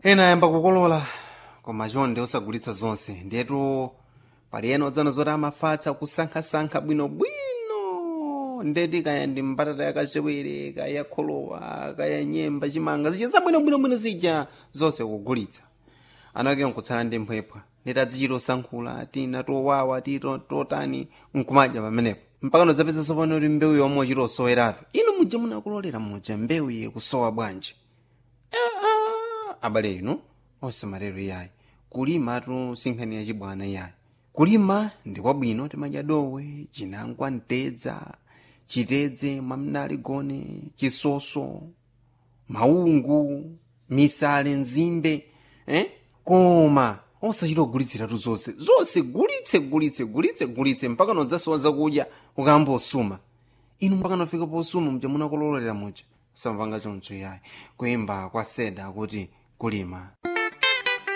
ena ayamba kukolola koma chonde osagulitsa zonse ndetu pali ena odzana zoti amafatsa kusankhasankha bwinobwino ndeti kaya ndi mbatata yakachewere kaya kholowa kaya nyemba chimanga zija zabwinobwinobwino zija zonse kugulitsa anake nkutsala ndi mphwepha ndeti adzichita osankhula tina towawa ti to- totani nkumadya pamenepo mpaka nozapeza sopano kuti mbewu yomwe ochita osoweratu inu muja munakulolera muja mbewu iye kusowa bwanji abale inu osamalero iyayi kulima tu sinkhani yachibwana iyayi kulima ndi kwabwino timadya dowe chinangwa mtedza chitedze mwamnali gone chisoso maungu misale nzimbe eh? koma osachita kugulitsiratu zonse zonse gulitse gulitse gulitse gulitse mpaka nodzasowa zakudya ukayamba osuma inu mpaka nafika posuma muja munakololera muja samvanga choncho yayi kuyimba kwa seda kuti kulima